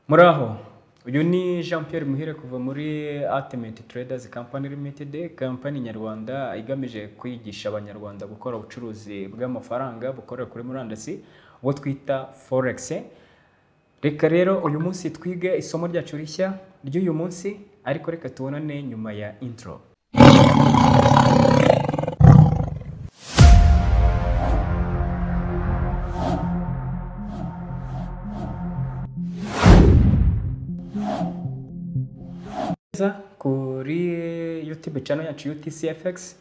muraho uyu ni jean Pierre muhire kuva muri atimenti traders company limited company nyarwanda igamije kwigisha abanyarwanda gukora ubucuruzi bw'amafaranga bukorera kuri murandasi ubwo twita forex reka rero uyu munsi twige isomo ryacu rishya ry'uyu munsi ariko reka tubonane nyuma ya intro neza kuri YouTube channel yacu UTCFX.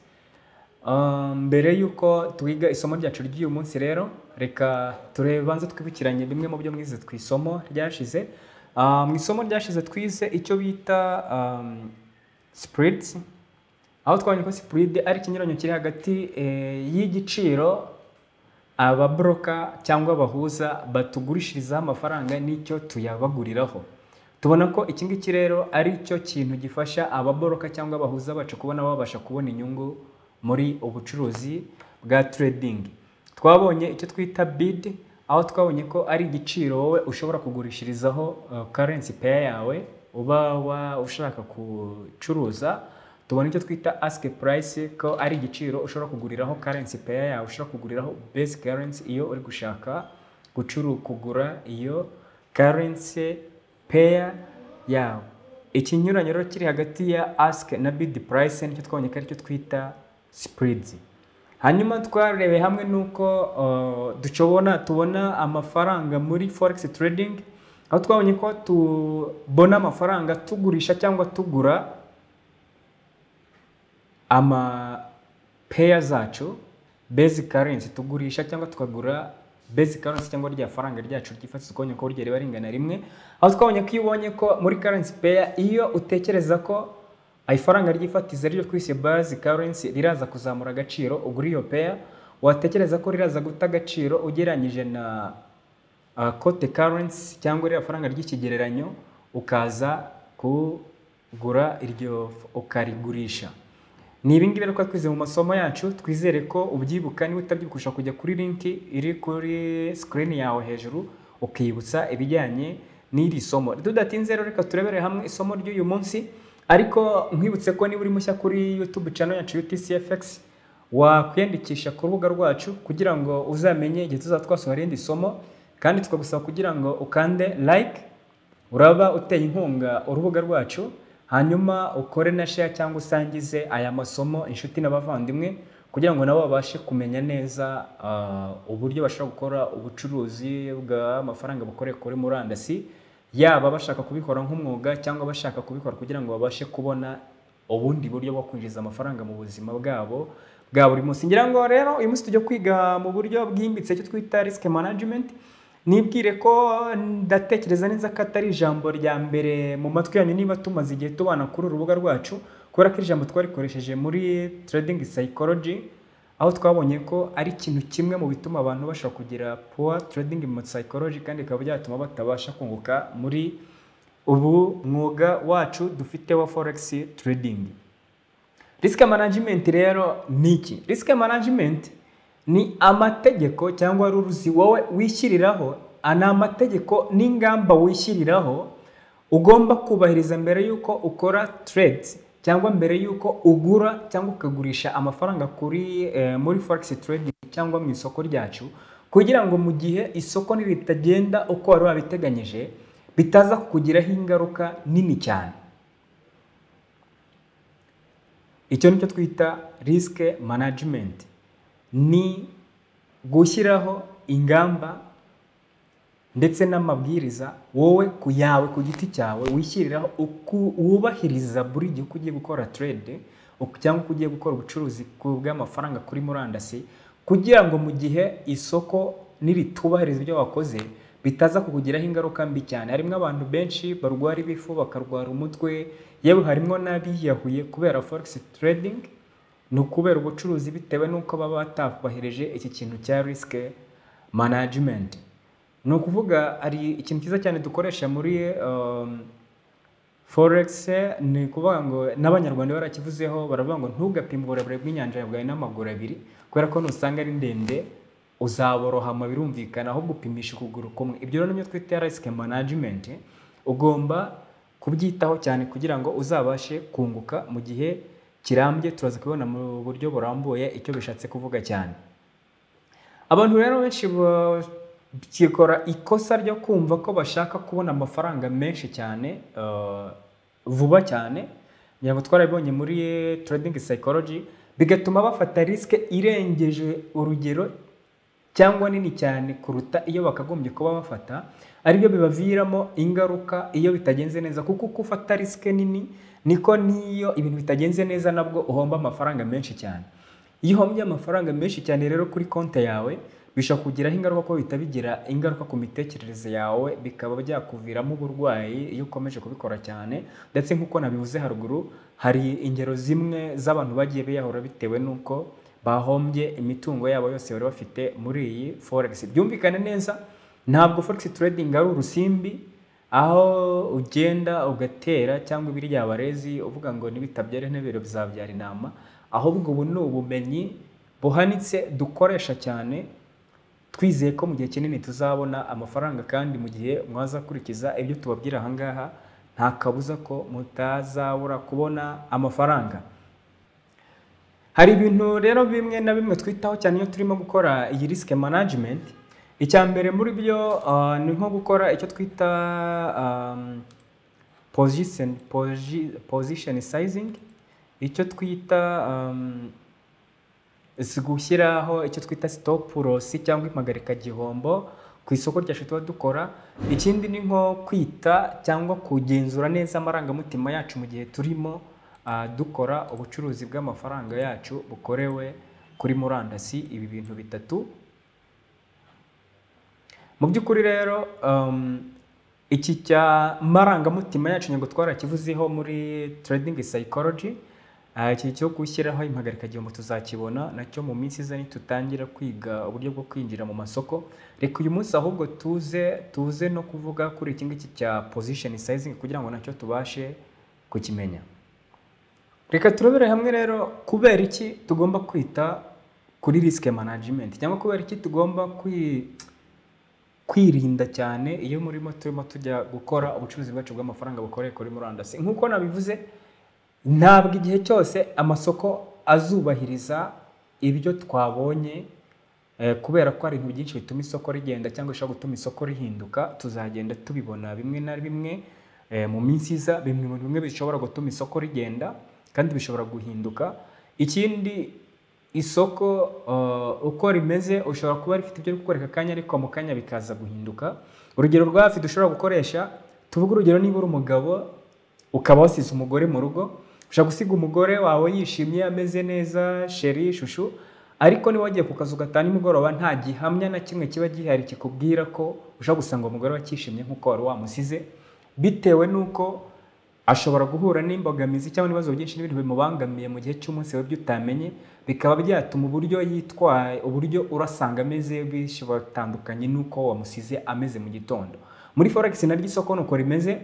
Um, mbere y'uko twiga isomo ryacu ry'uyu munsi rero reka turebe banze twibukiranye bimwe mu byo mwize ku isomo ryashize Ah, mu isomo ryashize twize icyo bita um, spreads aho twabonye ko spread ari ikinyuranyo kiri hagati eh, y'igiciro ababroka cyangwa abahuza batugurishirizaho amafaranga n'icyo tuyabaguriraho tubona ko iki ngiki rero ari cyo kintu gifasha ababoroka cyangwa abahuza bacu kubona babasha kubona inyungu muri ubucuruzi bwa trading twabonye icyo twita bid aho twabonye ko ari igiciro wowe ushobora kugurishirizaho uh, currency pair yawe uba wa ushaka gucuruza tubona icyo twita ask price ko ari igiciro ushobora kuguriraho currency pair yawe ushobora kuguriraho base currency iyo uri gushaka gucuru kugura iyo currency pair yawe ikinyuranyo rero kiri hagati ya ask na bid price nicyo twabonye ko aricyo twita spreads hanyuma twarebe hamwe n'uko uh, dushobora tubona amafaranga muri forex trading aho twabonye ko tubona amafaranga tugurisha cyangwa tugura ama pair zacu basic currency tugurisha cyangwa tukagura basic currency cyangwa rya faranga ryacu ryifashishwa ukabona ko ryari baringana rimwe aho twabonye ko iyo ubonye ko muri currency pair iyo utekereza ko ifaranga ryifatiza ryo twise basic currency riraza kuzamura agaciro ugura iyo pair watekereza ko riraza guta agaciro ugereranyije na uh, cote currency cyangwa ririya faranga ry'ikigereranyo ukaza kugura iryo ukarigurisha ni ibingibi rero twize mu masomo yacu twizere ko ubyibuka niba utabyibuka ushobora kujya kuri linki iri kuri sikirini yawe hejuru ukibutsa ibijyanye n'iri somo tudatinze rero reka turebere hamwe isomo ry'uyu munsi ariko nkwibutse ko niba uri mushya kuri yutube channel yacu UTCFX wakwiyandikisha ku rubuga rwacu kugira ngo uzamenye igihe tuzaba twasohora irindi somo kandi tukagusaba kugira ngo ukande like uraba uteye inkunga urubuga rwacu hanyuma ukore na share cyangwa usangize aya masomo inshuti n'abavandimwe kugira ngo nabo babashe kumenya neza ah, uburyo bashobora gukora ubucuruzi bw'amafaranga bakoreye kuri murandasi yaba bashaka kubikora nk'umwuga cyangwa bashaka kubikora kugira ngo babashe kubona ubundi buryo bwo kwinjiza amafaranga mu buzima bwabo bwa buri munsi ngira ngo rero uyu munsi tujya kwiga mu buryo bwimbitse icyo twita risk management nibwire ko ndatekereza neza ko atari ijambo rya mbere mu matwi yanyu niba tumaze igihe tubana kuri uru rubuga rwacu kubera ko iri jambo twarikoresheje muri trading psychology aho twabonye ko ari ikintu kimwe mu bituma abantu bashobora kugira poor trading mu psychology kandi bikaba byatuma batabasha kunguka muri ubu mwuga wacu dufite wa forex trading risk management rero ni iki risk management ni amategeko cyangwa ruruzi wowe wishyiriraho ni amategeko n'ingamba wishyiriraho ugomba kubahiriza mbere y'uko ukora trades cyangwa mbere y'uko ugura cyangwa ukagurisha amafaranga kuri eh, muri forex trading cyangwa mu isoko ryacu kugira ngo mu gihe isoko nitagenda uko wari wabiteganyije bitaza kukugiraho ingaruka nini cyane icyo nicyo twita risk management ni gushyiraho ingamba ndetse n'amabwiriza wowe ku yawe ku giti cyawe wishyiriraho wubahiriza buri gihe uko ugiye gukora trade cyangwa uko ugiye gukora ubucuruzi bw'amafaranga kuri murandasi kugira ngo mu gihe isoko niritubahiriza ibyo wakoze bitaza kukugiraho ingaruka mbi cyane harimo abantu benshi barwara ibifu bakarwara umutwe yewe harimo n'abiyahuye kubera forex trading ni ukubera ubucuruzi bitewe n'uko baba batubahirije iki kintu cya risk management ni ukuvuga hari ikintu cyiza cyane dukoresha muri um, forex ni ukuvuga ngo n'abanyarwanda barakivuzeho baravuga ngo ntugapime uburebure bw'inyanja ya bwawe n'amaguru abiri kubera ko nusanga ari ndende uzaborohama birumvikana ahubwo upimisha ukuguru kumwe ibyo rero nibyo twita risk management ugomba kubyitaho cyane kugira ngo uzabashe kunguka mu gihe kirambye turaza kubibona mu buryo burambuye icyo bishatse kuvuga cyane abantu rero benshi bakikora ikosa ryo kumva ko bashaka kubona amafaranga menshi cyane eh, vuba cyane ngira ngo twarabibonye muri trading psychology bigatuma bafata risike irengeje urugero cyangwa nini cyane kuruta iyo bakagombye kuba bafata aribyo bibaviramo ingaruka iyo bitagenze neza kuko uko ufata risike nini niko n'iyo ibintu bitagenze neza nabwo uhomba amafaranga menshi cyane iyo uhombye amafaranga menshi cyane rero kuri konti yawe bishobora kugiraho ingaruka kuko bihita bigira ingaruka ku mitekerereze yawe bikaba byakuviramo uburwayi iyo ukomeje kubikora cyane ndetse nk'uko nabivuze haruguru hari ingero zimwe z'abantu bagiye biyahura bitewe n'uko bahombye imitungo yabo yose bari bafite muri iyi forex byumvikane neza ntabwo forex trading ari urusimbi aho ugenda ugatera cyangwa ibirya barezi uvuga ngo nibitabyara intebero bizabyara intama ahubwo ubu ni ubumenyi buhanitse dukoresha cyane twizeye ko mu gihe kinini tuzabona amafaranga kandi mu gihe mwaza gukurikiza ibyo tubabwira aha ngaha nta kabuza ko mutazabura kubona amafaranga hari ibintu rero bimwe na bimwe twitaho cyane iyo turimo gukora iyi risk management icya mbere muri byo ah, ni nko gukora icyo twita um, position, posi- position sizing icyo twita um, si gushyiraho icyo twita stop loss cyangwa impagarika gihombo ku isoko ryacu tuba dukora ikindi ni nko kwita cyangwa kugenzura neza amarangamutima yacu mu gihe turimo ah, dukora ubucuruzi bw'amafaranga yacu bukorewe kuri murandasi ibi bintu bitatu mu by'ukuri rero um, iki cya marangamutima yacu ntabwo twarakivuzeho muri trading psychology Ah, iki cyo gushyiraho impagarikagihombo tuzakibona nacyo mu minsi iza nitutangira kwiga uburyo bwo kwinjira mu masoko reka uyu munsi ahubwo tuze tuze no kuvuga kuri iki ngiki cya position sizing kugira ngo nacyo tubashe kukimenya reka turebere hamwe rero kubera iki tugomba kwita kuri risk management cyangwa kubera iki tugomba kwi kwirinda cyane iyo murimo turimo tujya gukora ubucuruzi bwacu bw'amafaranga bukoreye kuri murandasi nk'uko nabivuze ntabwo igihe cyose amasoko azubahiriza ibyo twabonye eh, kubera ko hari ibintu byinshi bituma isoko rigenda cyangwa bishobora gutuma isoko rihinduka tuzagenda tubibona bimwe na bimwe eh, mu minsi iza bimwe mu bintu bimwe bishobora gutuma isoko rigenda kandi bishobora guhinduka ikindi isoko uh, uko rimeze ushobora kuba rifite ibyo gukoresha akanya ariko mu kanya bikaza guhinduka urugero rwa hafi dushobora gukoresha tuvuge urugero niba uri umugabo ukaba wasize umugore mu rugo ushobora gusiga umugore wawe yishimye ameze neza sheri shushu ariko niba wagiye ku kazu gatanu nimugoroba nta gihamya na kimwe kiba gihari kikubwira ko ushobora gusanga uwo mugore wakishimye nk'uko wari wamusize bitewe n'uko ashobora guhura n'imbogamizi cyangwa ibibazo byinshi n'ibintu bimubangamiye mu gihe cy'umunsi we by'utamenye bikaba byatuma uburyo yitwaye uburyo urasanga ameze bishi batandukanye n'uko wamusize ameze mu gitondo muri forex naryo isoko nuko rimeze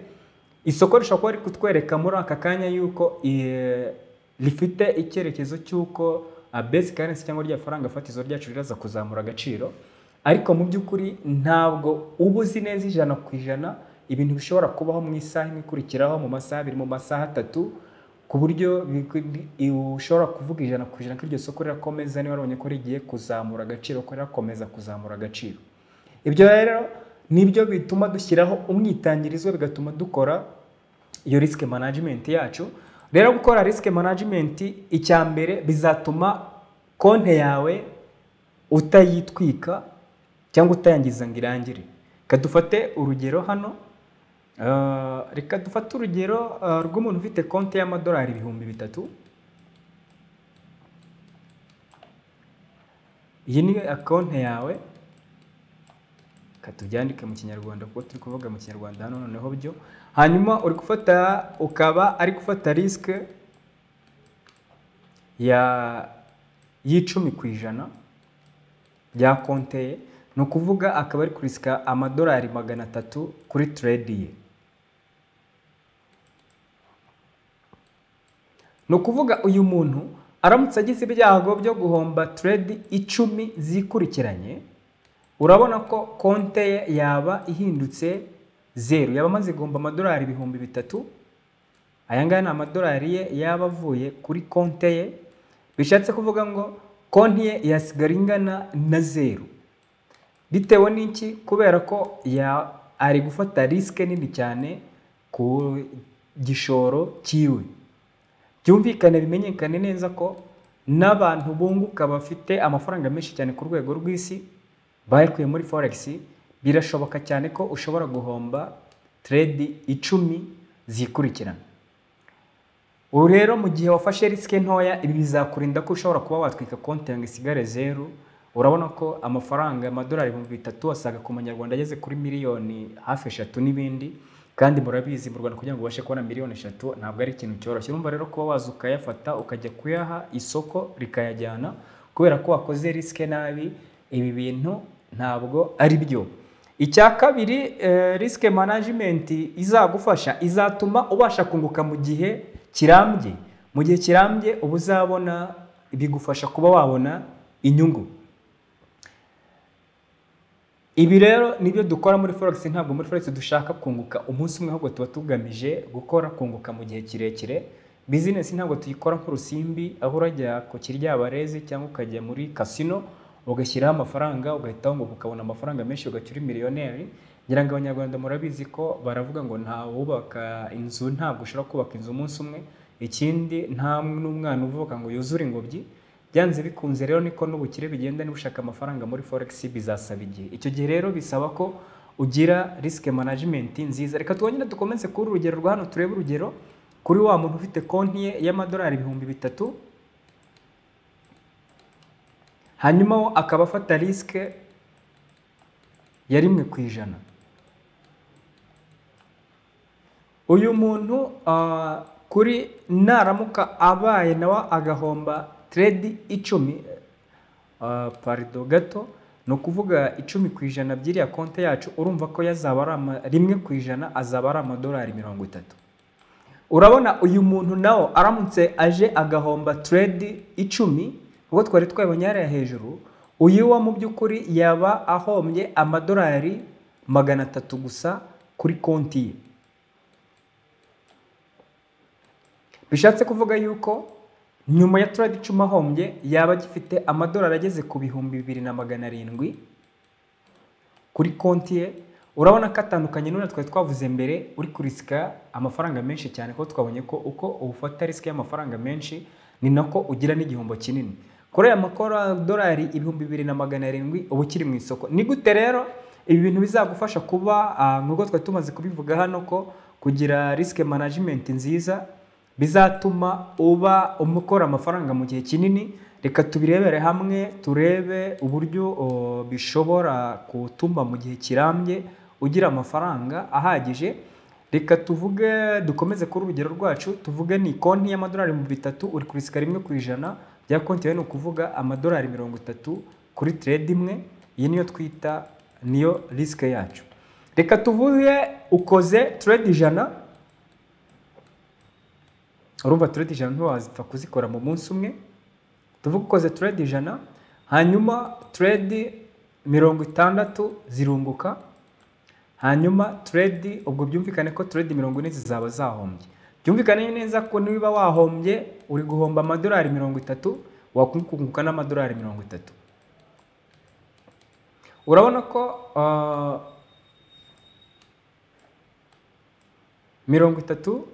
isoko rishobora kuba riri kutwereka muri aka kanya yuko eh, rifite icyerekezo cy'uko ah, base currency cyangwa rya faranga fatizo ryacu riraza kuzamura agaciro ariko mu by'ukuri ntabwo uba uzi neza ijana ku ijana ibintu bishobora kubaho mu isaha imwe ikurikiraho mu masaha abiri mu masaha atatu ku buryo bi- bi- ushobora kuvuga ijana ku ijana ko iryo soko rirakomeza niba warabonye ko rigiye kuzamura agaciro ko rirakomeza kuzamura agaciro ibyo rero nibyo bituma dushyiraho umwitangirizwa bigatuma dukora iyo risk management yacu rero gukora risk management icya mbere bizatuma konti yawe utayitwika cyangwa utayangiza ngo irangire reka dufate urugero hano Ah, reka dufate urugero ah, rw'umuntu ufite konti y'amadolari ibihumbi bitatu iyi ni konti yawe reka tubyandike mu kinyarwanda kuko turi kuvuga mu kinyarwanda hano noneho byo hanyuma uri gufata ukaba ari gufata risike ya y'icumi ku ijana bya konte ye ni ukuvuga akaba ari kurisika amadolari magana atatu kuri trade ye ni ukuvuga uyu muntu aramutse agize ibyago byo guhomba trade icumi zikurikiranye urabona ko konte ye yaba ihindutse zeru yaba amaze guhomba amadolari ibihumbi bitatu aya ngaya ni amadolari ye yaba avuye kuri konti ye bishatse kuvuga ngo konti ye yasigara ingana na zeru bitewe n'iki kubera ko ya ari gufata risike nini cyane ku gishoro cyiwe byumvikane bimenyekane neza ko n'abantu bunguka bafite amafaranga menshi cyane ku rwego rw'isi bayakuye muri foregisi birashoboka cyane ko ushobora guhomba teredi icumi zikurikirana ubu rero mu gihe wafashe risike ntoya ibi bizakurinda ko ushobora kuba watwika konti yawe ngo isigare zeru urabona ko amafaranga amadolari ibihumbi bitatu wasaga ku manyarwanda ageze kuri miliyoni hafi eshatu n'ibindi kandi murabizi mu rwanda kugira ngo ubashe kubona miliyoni eshatu ntabwo ari ikintu cyoroshye urumva rero kuba waza ukayafata ukajya kuyaha isoko rikayajyana kubera ko wakoze risike nabi ibi bintu ntabwo ari byo icya kabiri risike manajimenti izagufasha izatuma ubasha kunguka mu gihe kirambye mu gihe kirambye uba uzabona bigufasha kuba wabona inyungu ibi rero nibyo dukora muri forex ntabwo muri forex dushaka kunguka umunsi umwe ahubwo tuba tugamije gukora kunguka mu gihe kirekire bizinesi ntabwo tuyikora nk'urusimbi aho urajya ku kiryabarezi cyangwa ukajya muri kasino ugashyiraho amafaranga ugahita wunguka ukabona amafaranga menshi ugacya uri miliyoneri ngira ngo abanyarwanda murabizi ko baravuga ngo nta wubaka inzu ntabwo ushobora kubaka inzu umunsi umwe ikindi nta n'umwana uvuka ngo yuzure ingobyi byanze bikunze rero niko n'ubukire bigenda niba ushaka amafaranga muri forex bizasaba igihe icyo gihe rero bisaba ko ugira risike manajimenti nziza reka twongere dukomeze kuri urugero rwa hano turebe urugero kuri wa muntu ufite konti ye y'amadolari ibihumbi bitatu hanyuma wo akaba afata risike ya rimwe ku ijana uyu muntu ah, kuri naramuka abaye nawe agahomba teredi icumi parido gato ni ukuvuga icumi ku ijana by'iriya konti yacu urumva ko yazaba ari rimwe ku ijana azaba ari amadolari mirongo itatu urabona uyu muntu nawe aramutse aje agahomba teredi icumi ubwo twari twabonye hariya hejuru uyu wa mu by'ukuri yaba ahombye amadolari magana atatu gusa kuri konti ye bishatse kuvuga yuko nyuma ya turadi icumi ahombye yaba agifite amadolari ageze ku bihumbi bibiri na magana arindwi kuri konti ye urabona ko atandukanye n'uriya twari twavuze mbere uri kurisika amafaranga menshi cyane kuko twabonye ko uko ufata risike y'amafaranga menshi ni nako ugira n'igihombo kinini kuri aya makorodolari ibihumbi bibiri na magana arindwi uba ukiri mu isoko ni gute rero ibi bintu bizagufasha kuba nk'uko twari tumaze kubivuga hano ko kugira risike manajimenti nziza bizatuma uba ukora amafaranga mu gihe kinini reka tubirebere hamwe turebe uburyo bishobora gutuma mu gihe kirambye ugira amafaranga ahagije reka tuvuge dukomeze kuri urugero rwacu tuvuge ni konti y'amadolari ibihumbi bitatu uri kurisika rimwe ku ijana bya konti yawe ni ukuvuga amadolari mirongo itatu kuri teredi imwe iyi niyo twita niyo risike yacu reka tuvuge ukoze teredi ijana urumva turedi ijana ntiwazipfa kuzikora mu munsi umwe tuvuge ukoze turedi ijana hanyuma turedi mirongo itandatu zirunguka hanyuma turedi ubwo byumvikane ko turedi mirongo ine zizaba zahombye byumvikane neza ko niba wahombye uri guhomba amadolari mirongo itatu wakunguka n'amadolari mirongo itatu urabona ko mirongo itatu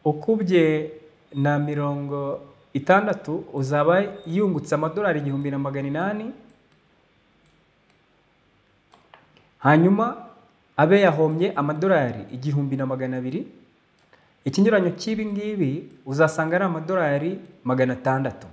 ukubye na mirongo itandatu uzaba yungutse amadolari igihumbi na magana inani hanyuma abe yahombye amadolari igihumbi na magana abiri ikinyuranyo cy'ibi ngibi uzasanga ari amadolari magana atandatu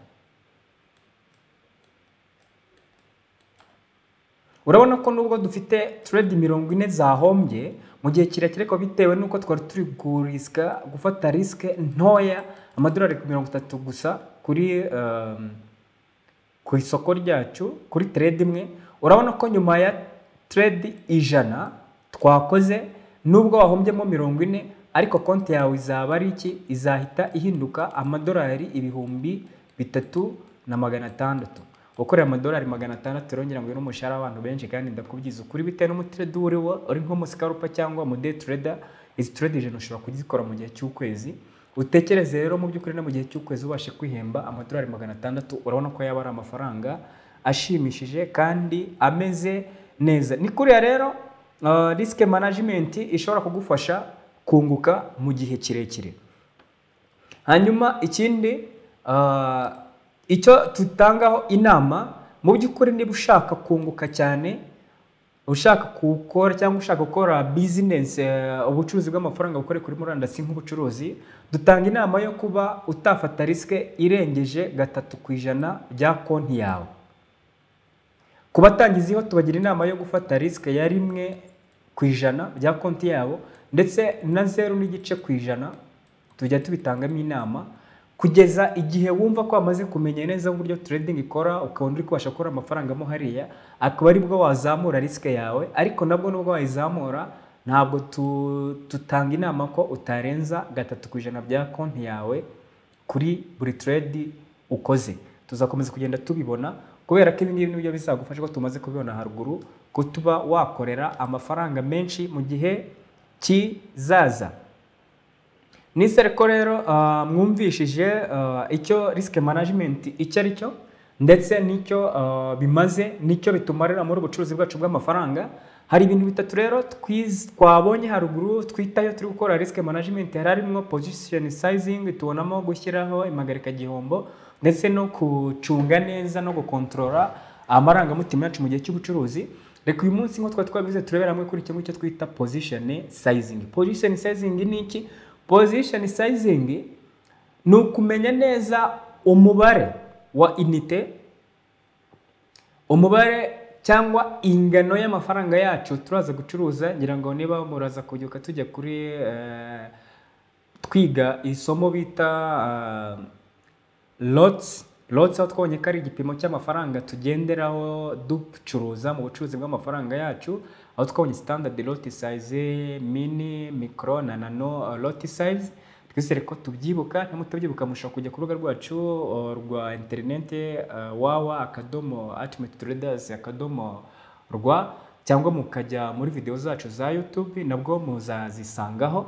urabona ko nubwo dufite turedi mirongo ine zahombye mu gihe kirekire ko bitewe n'uko twari turi kurisika gufata risike ntoya amadolari mirongo itatu gusa kuri ku isoko ryacu kuri teredi imwe urabona ko nyuma ya teredi ijana twakoze nubwo wahombyemo mirongo ine ariko konti yawe izaba ari iki izahita ihinduka amadolari ibihumbi bitatu na magana atandatu gukorera amadolari magana atandatu rero ngira ngo uyu ni umushahara w'abantu benshi kandi ndakubwiza ukuri bitewe n'umutiredi uwo uriwo uri nk'umusikarupa cyangwa umude tureda izi turedi ijana ushobora kuzikora mu gihe cy'ukwezi utekereze rero mu by'ukuri no mu gihe cy'ukwezi ubashe kwihemba amadolari magana atandatu urabona ko yaba ari amafaranga ashimishije kandi ameze neza ni kuriya rero risike manajimenti ishobora kugufasha kunguka mu gihe kirekire hanyuma ikindi ah, icyo tutangaho inama mu by'ukuri niba ushaka kunguka cyane ushaka gukora cyangwa ushaka gukora bizinesi ubucuruzi bw'amafaranga bukorera kuri murandasi nk'ubucuruzi dutanga inama yo kuba utafata risike irengeje gatatu ku ijana bya konti yawe ku batangiziho tubagira inama yo gufata risike ya rimwe ku ijana bya konti yabo ndetse na zeru n'igice ku ijana tujya tubitangamo inama kugeza igihe wumva ko wamaze kumenya neza uburyo trading ikora ukabona uri kubasha gukora amafaranga mo hariya akaba ari bwo wazamura risike yawe ariko nabwo nubwo wayizamura ntabwo tu- tutanga inama ko utarenza gatatu ku ijana bya konti yawe kuri buri trade ukoze tuzakomeza kugenda tubibona kubera ko ibi ngibi nibyo bizagufasha ko tumaze kubibona haruguru kutuba wakorera amafaranga menshi mu gihe kizaza nisere ko rero ah, mwumvishije ah, icyo risk management icyo ari cyo ndetse n'icyo ah, bimaze n'icyo bitumarira muri ubucuruzi bwacu bw'amafaranga hari ibintu bitatu rero twiz- twabonye haruguru twitayo turi gukora risk management hari harimo position sizing tubonamo gushyiraho impagarika gihombo ndetse no gucunga neza no gukontorora amarangamutima yacu mu gihe cy'ubucuruzi reka uyu munsi nk'uko twari twabivuze turebera hamwe kuri kimwe cyo twita position sizing position sizing ni iki position sizing ni ukumenya neza umubare wa inite umubare cyangwa ingano y'amafaranga yacu turaza gucuruza ngira ngo niba muraza kubyuka tujya kuri eh, twiga isomo bita eh, lotsi lotsi aho twabonye ko ari igipimo cy'amafaranga tugenderaho ducuruza mu bucuruzi bw'amafaranga yacu aho twabonye sitandadi loti sayizi mini mikoro na nano loti sayizi twese reko tubyibuka nimutabyibuka mushobora kujya ku rubuga rwacu uh, rwa interineti wawa akadomo atimeti turedazi akadomo rwa cyangwa mukajya muri videwo zacu za yutubi nabwo muzazisangaho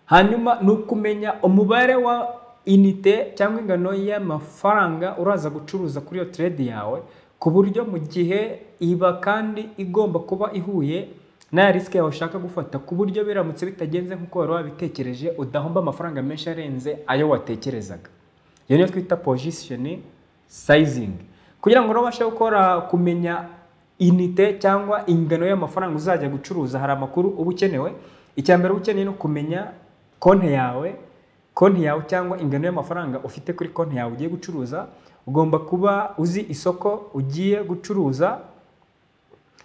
hanyuma ni ukumenya umubare wa inite cyangwa ingano y'amafaranga uraza gucuruza kuri iyo trade yawe ku buryo mu gihe iba kandi igomba kuba ihuye n'aya risike yawe ushaka gufata ku buryo biramutse bitagenze nk'uko wari wabitekereje udahomba amafaranga menshi arenze ayo watekerezaga iyo niyo twita position sizing kugira ngo rero ubashe gukora kumenya inite cyangwa ingano y'amafaranga uzajya gucuruza hari amakuru uba ukenewe icya mbere uba ukeneye ni ukumenya konti yawe konti yawe cyangwa ingano y'amafaranga ufite kuri konti yawe ugiye gucuruza ugomba kuba uzi isoko ugiye gucuruza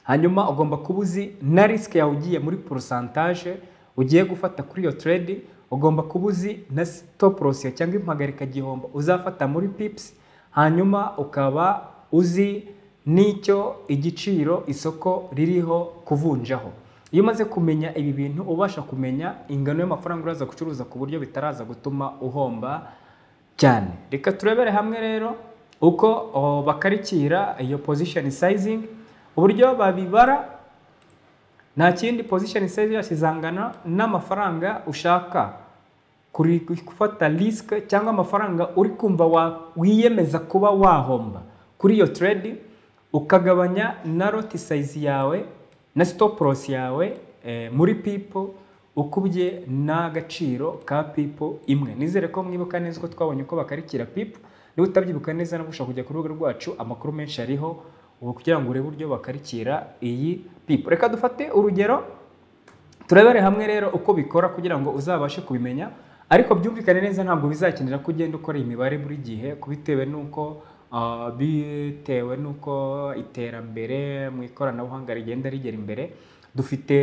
hanyuma ugomba kuba uzi na risike yawe ugiye muri porosantaje ugiye gufata kuri iyo trade ugomba kuba uzi na stop loss yawe cyangwa impagarika gihombo uzafata muri pips hanyuma ukaba uzi n'icyo igiciro isoko ririho kuvunjaho iyo umaze kumenya ibi bintu ubasha kumenya ingano y'amafaranga uraza gucuruza ku buryo bitaraza gutuma uhomba cyane reka turebere hamwe rero uko o, bakarikira iyo position sizing uburyo babibara nta kindi position sizing yose izangana n'amafaranga ushaka kuri gufata risk cyangwa amafaranga uri kumva wa- wiyemeza kuba wahomba kuri iyo trade ukagabanya na lot size yawe na stop loss yawe eh, muri people ukubye n'agaciro ka pipo imwe nizere ko mwibuka neza ko twabonye uko bakarikira pipo niba utabyibuka neza nabwo ushobora kujya ku rubuga rwacu amakuru menshi ariho ubu kugira ngo urebe uburyo bakarikira iyi pipo reka dufate urugero turebere hamwe rero uko bikora kugira ngo uzabashe kubimenya ariko byumvikane neza ntabwo bizakenera ko ugenda ukora iyi mibare buri gihe bitewe n'uko ah, bitewe n'uko iterambere mu ikoranabuhanga rigenda rigera imbere dufite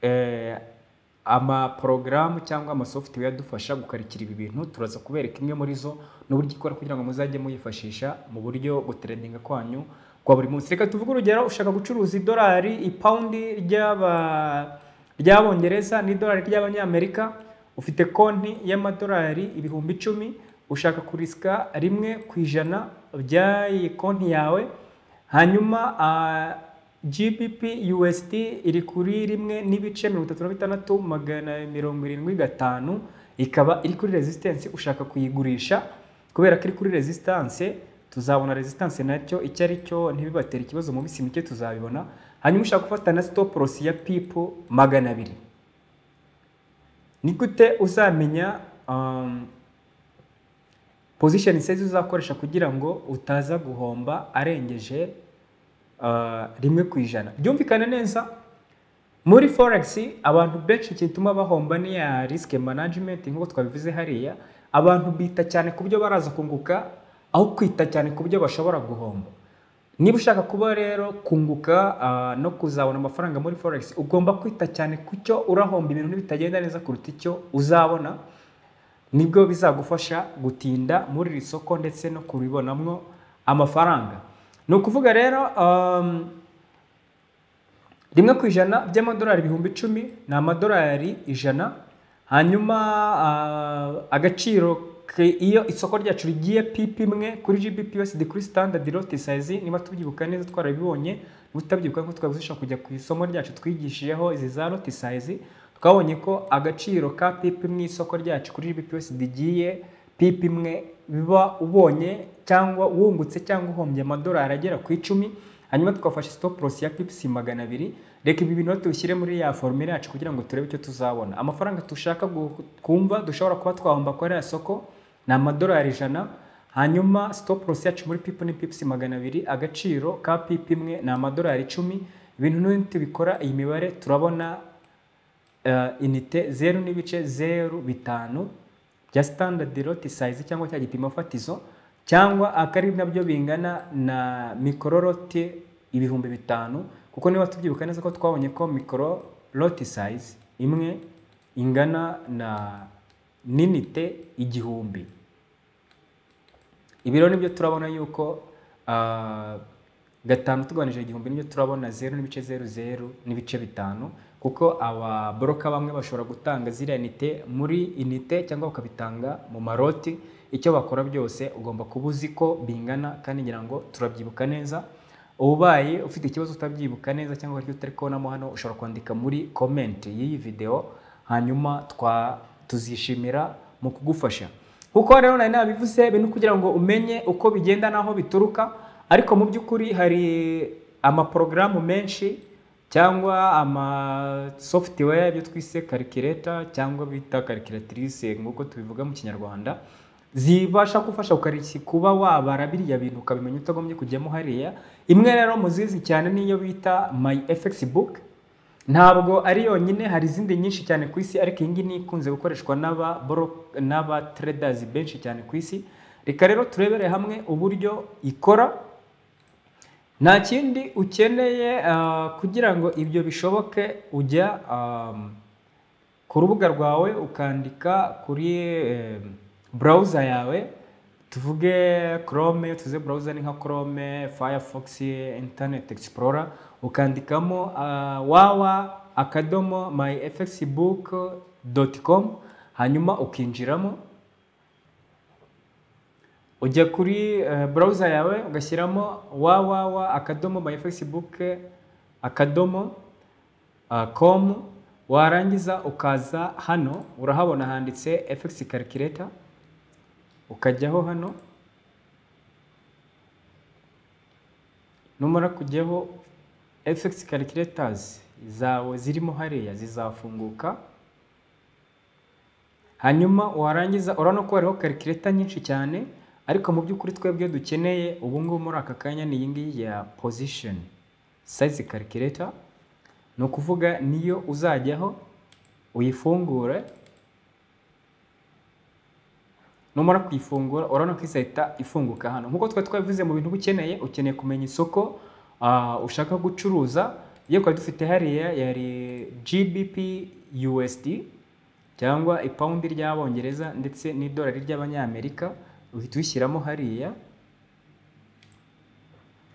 eh, amaporogaramu cyangwa amasoftware adufasha gukarikira ibi bintu turaza kubereka imwe muri zo n'uburyo ikora kugira ngo muzajye muyifashisha mu buryo guteredinga kwanyu kwa buri munsi reka tuvuge urugero ushaka gucuruza idolari ipawundi ry'aba ry'abongereza n'idolari ry'abanyamerika ufite konti y'amadolari ibihumbi icumi ushaka kurisika rimwe ku ijana by'iyi konti yawe hanyuma ah, gbp usd iri kuri rimwe n'ibice mirongo itatu na bitandatu magana mirongo irindwi gatanu ikaba iri kuri resistance ushaka kuyigurisha kubera ko iri kuri resistance tuzabona resistance nacyo icyo ari cyo ntibibatera ikibazo mu minsi mike tuzabibona hanyuma ushaka gufata na stop loss ya pipo magana abiri ni gute uzamenya um, position size uzakoresha kugira ngo utaza guhomba arengeje uh, rimwe ku ijana byumvikane neza muri forex abantu benshi gituma bahomba ni ya risk management nk'uko twabivuze hariya abantu bita cyane ku byo baraza kunguka aho kwita cyane ku byo bashobora guhomba niba ushaka kuba rero kunguka ah, no kuzabona amafaranga muri forex ugomba kwita cyane ku cyo urahomba ibintu bitagenda neza kuruta icyo uzabona nibwo bizagufasha gutinda muri iri soko ndetse no kuribonamo amafaranga ni ukuvuga rero um, rimwe ku ijana by'amadolari ibihumbi icumi ni amadolari ijana hanyuma ah, agaciro ke- iyo isoko ryacu rigiye pipi imwe kuri gbp usd kuri standard lot size niba tubyibuka neza twarabibonye utabyibuka ko twabuzisha kujya ku isomo ryacu twigishijeho izi za lot size twabonye ko agaciro ka pipi mu isoko ryacu kuri gbp usd rigiye pipi imwe biba ubonye cyangwa wungutse cyangwa uhombye amadolari agera ku icumi hanyuma twafashe stop loss ya pips magana abiri reka ibi bintu tubishyire muri ya formule yacu kugira ngo turebe icyo tuzabona amafaranga dushaka gu- kumva dushobora kuba twahomba kuri iriya soko ni amadolari ijana hanyuma stop loss yacu muri pipo ni pips magana abiri agaciro ka pipi imwe ni amadolari icumi ibintu n'ibindi tubikora iyi mibare turabona uh, inite zeru n'ibice zeru bitanu bya standard lot size cyangwa cya gipimo fatizo cyangwa akari nabyo bingana na mikororote ibihumbi bitanu kuko niba tubyibuka neza ko twabonye ko mikoro lot size imwe ingana na n'inite igihumbi ibiro nibyo turabona yuko ah, gatanu tugabanije igihumbi nibyo turabona zeru n'ibice zeru zeru n'ibice bitanu kuko ababoroka bamwe bashobora gutanga ziriya nite muri inite cyangwa bakabitanga mu maroti icyo bakora byose ugomba kuba uzi ko bingana kandi ngira ngo turabyibuka neza ubaye ufite ikibazo utabyibuka neza cyangwa hari icyo utari kubonamo hano ushobora kwandika muri komenti y'iyi videwo hanyuma twa tuzishimira mu kugufasha kuko rero nari nabivuze bintu kugira ngo umenye uko bigenda n'aho bituruka ariko mu by'ukuri hari amaporogaramu menshi cyangwa ama software ibyo twise karikireta cyangwa bita karikiratirise nk'uko tubivuga mu kinyarwanda zibasha kufasha ukariki kuba wabara biriya bintu ukabimenya utagombye kujyamo hariya imwe rero muzizi cyane niyo bita my fx book ntabwo ari yonyine hari izindi nyinshi cyane ku isi ariko iyi ngiyi ni ikunze gukoreshwa n'aba boro- n'aba traders benshi cyane ku isi reka rero turebere hamwe uburyo ikora nta kindi ukeneye ah, kugira ngo ibyo bishoboke ujya ah, ku rubuga rwawe ukandika kuri eh, browser yawe tuvuge chrome iyo tuvuze browser ni nka chrome firefox internet explorer ukandikamo uh, wawa akadomo myfxbook.com hanyuma ukinjiramo ujya kuri eh, browser yawe ugashyiramo www akadomo myfxbook akadomo uh, com warangiza ukaza hano urahabona handitse fx calculator ukajyaho hano numara kujyaho fx calculators zawe zirimo hariya zizafunguka hanyuma warangiza urabona ko hariho karikireta nyinshi cyane ariko mu by'ukuri twebwe dukeneye ubu ngubu muri aka kanya ni iyi ngiyi ya position size calculator ni ukuvuga niyo uzajyaho uyifungure numara kuyifungura urabona ko izahita ifunguka hano nk'uko twari twabivuze mu bintu uba ukeneye ukeneye kumenya isoko ah, ushaka gucuruza iyo twari dufite hariya yari gbp usd cyangwa ipawundi ry'abongereza ndetse n'idolari ry'abanyamerika uhita uyishyiramo hariya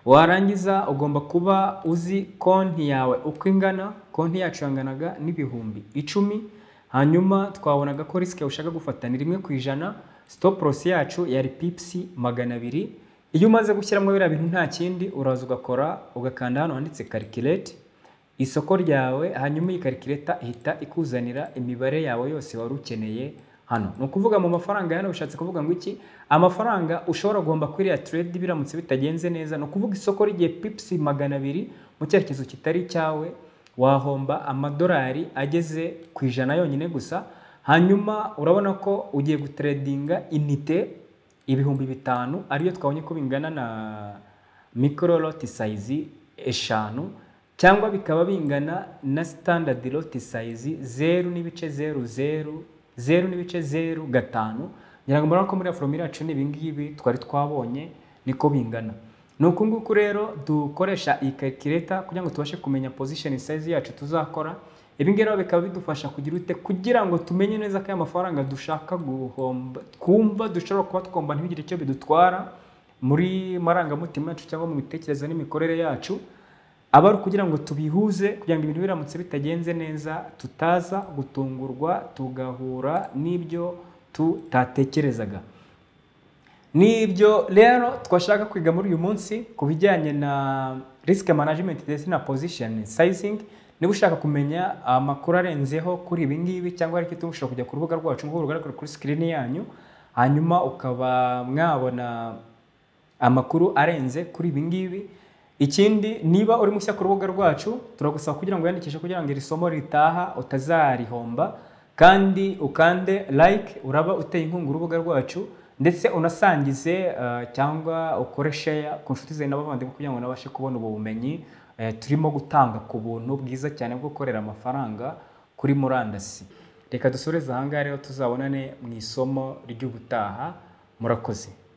warangiza ugomba kuba uzi konti yawe uko ingana konti yacu yanganaga n'ibihumbi icumi hanyuma twabonaga ko risike ushaka gufata ni rimwe ku ijana stop loss yacu yari pipsi magana abiri iyo umaze gushyiramo biriya bintu nta kindi uraza ugakora ugakanda hano handitse calculate isoko ryawe hanyuma iyi karikireta ihita ikuzanira imibare yawe yose wari ukeneye hano ni ukuvuga mu mafaranga hano bishatse kuvuga ngo iki amafaranga ushobora guhomba kuri iriya trade biramutse bitagenze neza ni ukuvuga isoko ry'igihe pipsi magana abiri mu cyerekezo kitari icyawe wahomba amadolari ageze ku ijana yonyine gusa hanyuma urabona ko ugiye gutredinga inite ibihumbi bitanu ariyo twabonye ko bingana na mikoro loti sayizi eshanu cyangwa bikaba bingana na standard loti sayizi zeru n'ibice zeru zeru zeru n'ibice zeru gatanu ngira ngo murabona ko muri afro miliyoni cumi ibingibi twari twabonye niko bingana ni uku nguku rero dukoresha iyi karikireta kugira ngo tubashe kumenya position size yacu tuzakora ibi ngibi rero bikaba bidufasha kugira ute kugira ngo tumenye neza ko aya mafaranga dushaka guhomba twumva dushobora kuba twumva ntibigire icyo bidutwara muri marangamutima yacu cyangwa mu mitekerereze n'imikorere yacu aba ari ukugira ngo tubihuze kugira ngo ibintu biramutse bitagenze neza tutaza gutungurwa tugahura n'ibyo tutatekerezaga nibyo rero twashaka kwiga muri uyu munsi ku bijyanye na risk management ndetse na position sizing niba ushaka kumenya amakuru arenzeho kuri ibi ngibi cyangwa ari icyo ushobora kujya ku rubuga rwacu nk'uko rugaragara kuri screen yanyu hanyuma ukaba mwabona amakuru arenze kuri ibi ngibi ikindi niba uri mushya ku rubuga rwacu turagusaba kugira ngo wiyandikishe kugira ngo iri somo ritaha utazarihomba kandi ukande like uraba uteye inkunga urubuga rwacu ndetse unasangize uh, cyangwa ukore share ku nshuti zawe n'abavandimwe kugira ngo nabashe kubona ubu bumenyi eh, turimo gutanga ku buntu bwiza cyane bwo gukorera amafaranga kuri murandasi reka dusoreze aha ngaha rero tuzabonane mu isomo ry'ubutaha murakoze